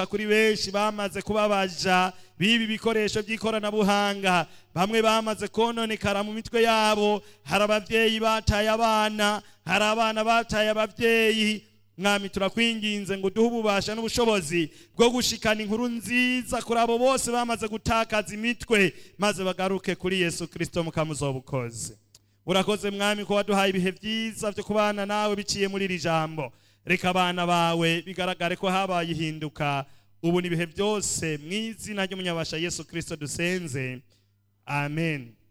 kuri benshi bamaze kuba baja b'ibi bikoresho by'ikoranabuhanga bamwe bamaze kononekara mu mitwe yabo hari ababyeyi bataye abana hari abana bataye ababyeyi mwami turakwinginze ngo duhe ububasha n'ubushobozi bwo gushikana inkuru nziza kuri abo bose bamaze gutakaza imitwe maze bagaruke kuri yesu kirisito mukamuzobukozi urakoze mwami ko waduhaye ibihe byiza byo kubana nawe biciye muri iri jambo reka abana bawe bigaragare ko habaye ihinduka ubu ni ibihe byose mu izina ry'umunyabasha yesu kirisito dusenze amen